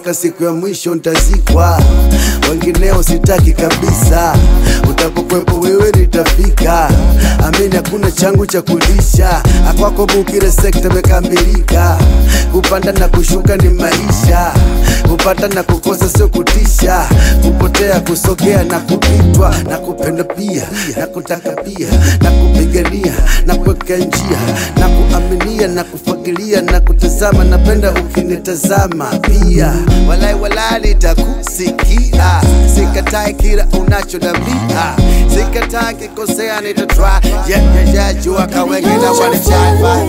mpaka siku ya mwisho ntazikwa, wengineo sitaki kabisa. Utapokwepo wewe nitafika, amini hakuna changu cha kulisha. Akwako bukire sekta imekamilika, kupanda na kushuka ni maisha, kupata na kukosa sio kutisha, kupotea kusogea na kupitwa, na kupenda pia na kutaka pia na kupigania na kuweka njia na kuaminia na kufagilia na kutazama, napenda ukinitazama pia, walai walai nitakusikia, sikatai kila unachodambia, sikatai kikosea, nitatry yeah, yeah, yeah, jua kawenge na wanachai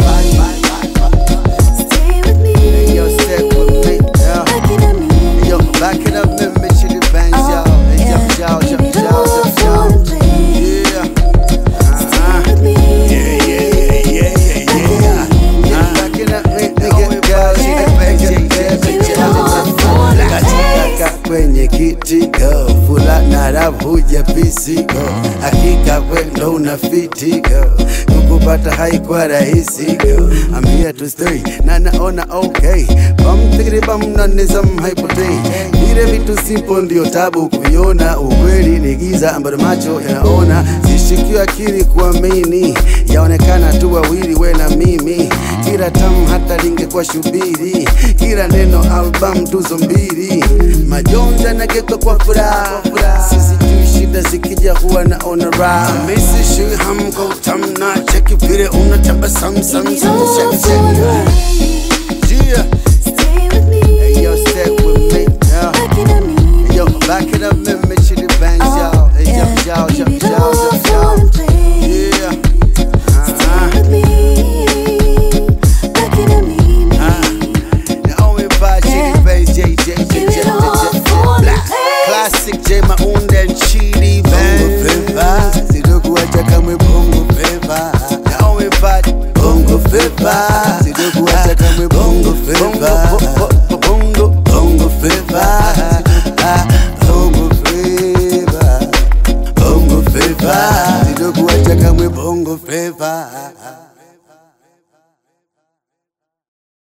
Stay with me. Yo, stay with me, yeah. Looking at me. Yo, back it up, let me chili bangs, yo. Hey, yo, yo, yo, Give me the yo, yo, world for yo. the play. Yeah. Stay Uh-huh. with me. Yeah, yeah, yeah, yeah, yeah, yeah. Yeah, back it up, me, nigga, girl, she the best, yeah, yeah, Give me yeah, the world for the Katika taste. kwenye kiti go fulana rap huja pisi go hakika kwendo una fiti go kukupata haikuwa rahisi go I'm here to stay na naona okay bam tigri bam na nizam haipotei vile vitu simple ndio tabu kuiona ukweli ni giza ambalo macho yanaona sishikio akili kuamini yaonekana tu wawili we na mimi kila tamu hata lingekuwa shubiri kila neno album tuzo mbili majonzi yanageuka kwa furaha sisi tu shida zikija huwa naona raha misi shui hamko utamna cheki vile unatabasamu sam Give me the sam world shake for the shake play. yeah Stay with me. hey yo stay with me yeah Looking at me. hey yo back it up let me chili bangs yo hey yo yo yo Give me the yo world yo for yo the play. yeah Stay uh-huh. with me. Looking at me. The only vibe, Chili Bass, J, J, J, J, Give J, it all J, J, for the Black. taste. Classic J Maunda and Chili Bass. Bongo Flava, sitokuacha kamwe Bongo Flava. The only vibe, Bongo Flava, sitokuacha kamwe Bongo Flava. Bongo, Bongo, Bongo Flava. Bongo Flava. Bongo Flava, sitokuacha kamwe Bongo Flava.